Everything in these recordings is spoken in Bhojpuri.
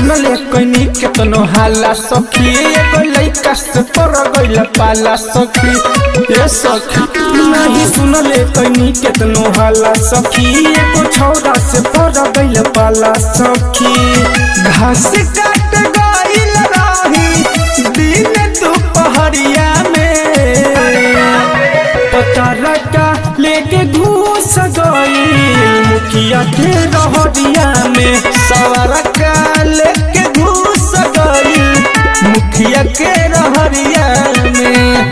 सुनले कनी केतनो हाला सखी एगो लइका से पर गइल पाला सखी ए सखी नहीं सुनले कनी केतनो हाला सखी एगो छौरा से पर गइल पाला सखी घास काट गइल रही दिन दोपहरिया में पता लगा लेके घूस गई मुखिया के रहरिया में सवार का लेके घूस गई मुखिया के रहरिया में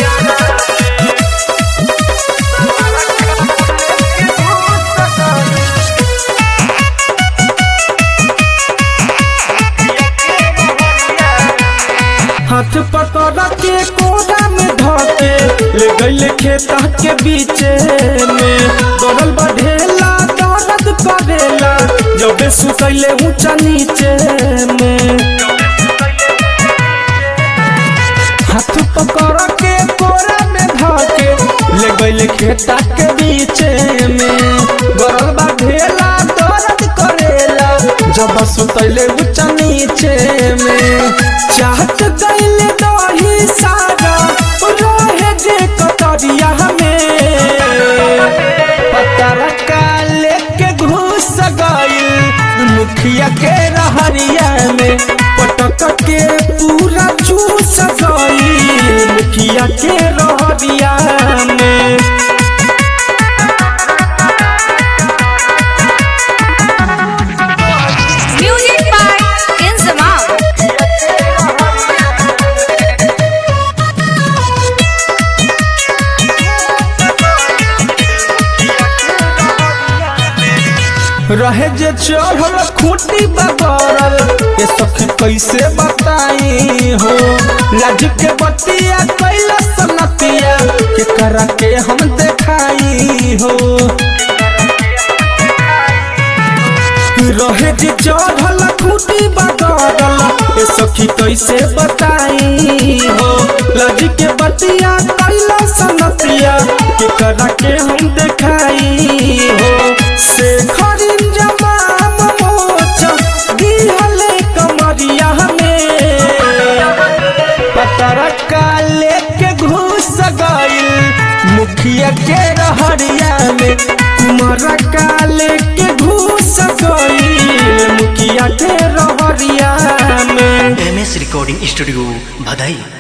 हाथ पकड़ के कोरा में धके ले गइले खेता के बीचे में दौड़ल बढ़ेला दर्द करेला जबे सुतैले ऊंचा नीचे में हाथ पकड़ के कोरा में धके ले गइले खेता के बीचे में दौड़ल बढ़ेला दर्द करेला जब सुतैले ऊंचा नीचे में चाहत गइले दही सारा रोहे जे कतरिया में पतर का लेके घुस गइल मुखिया के रहरिया में पटक के पूरा चूस गइल मुखिया के रहरिया में Music by Inzamam. रहे जे चढ़ल खूटी बगरल ये सखी कैसे बताई हो लाज के बतिया कैला सनतिया के करा के हम देखाई हो रहे जे चढ़ल खूटी बगरल ये सखी कैसे बताई हो लाज के बतिया कैला सनतिया के करा के हम देखाई हो से खरिन जमाम मोचा दिहले कमरिया में पतर का लेके घुस गइल मुखिया के रहरिया में कुमार का लेके घुस गइल मुखिया के रहरिया में एम एस रिकॉर्डिंग स्टूडियो भदई